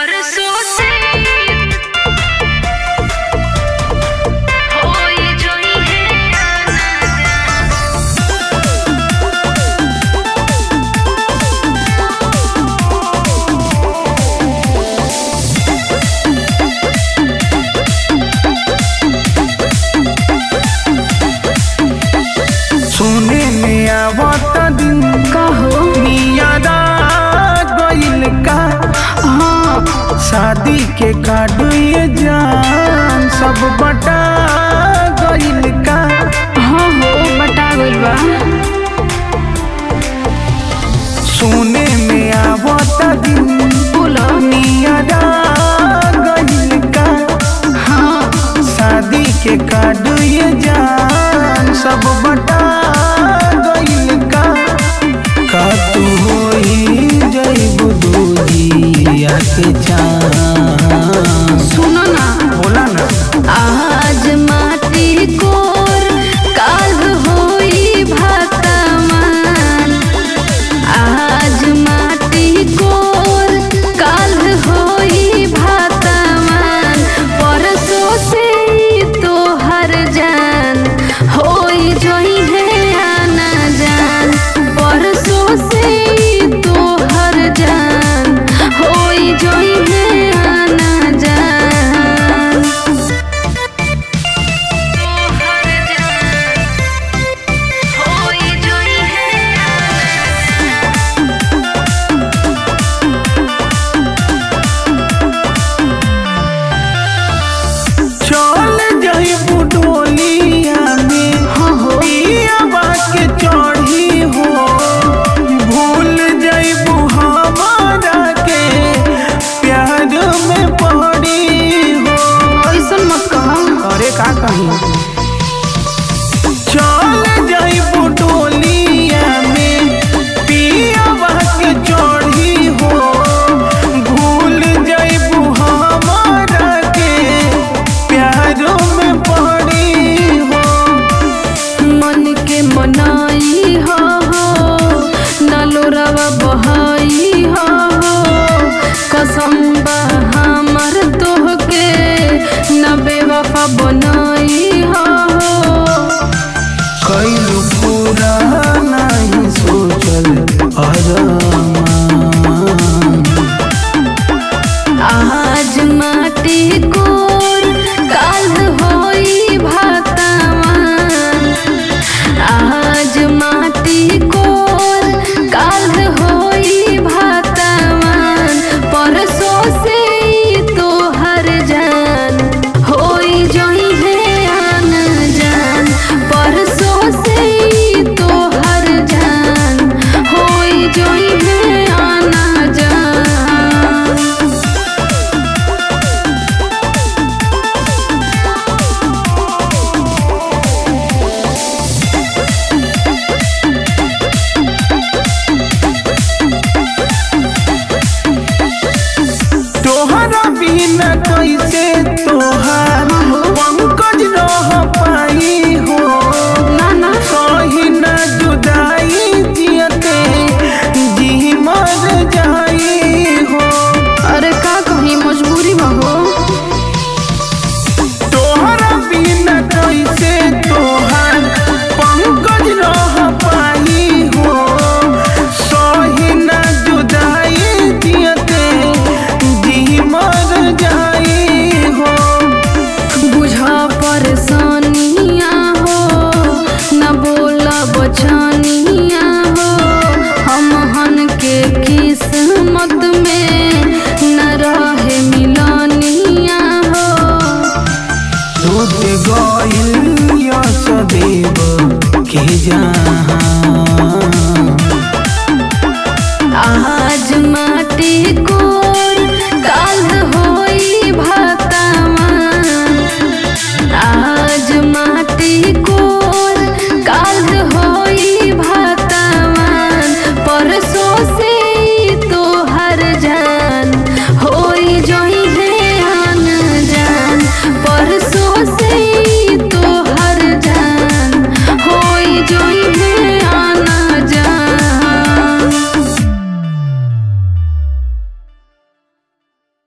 परसों से होई जोई है आना जाना सुने में आवत दिन कहो नियादा गइल का हाँ शादी के कार्ड ये जान सब बटा गइल का हाँ हो बटा गइल बा सुने में आवत दिन बोलो नियादा गइल का हाँ शादी के कार्ड ये जान सब बटा गइल का का तू होई जइबू दूजिया के जान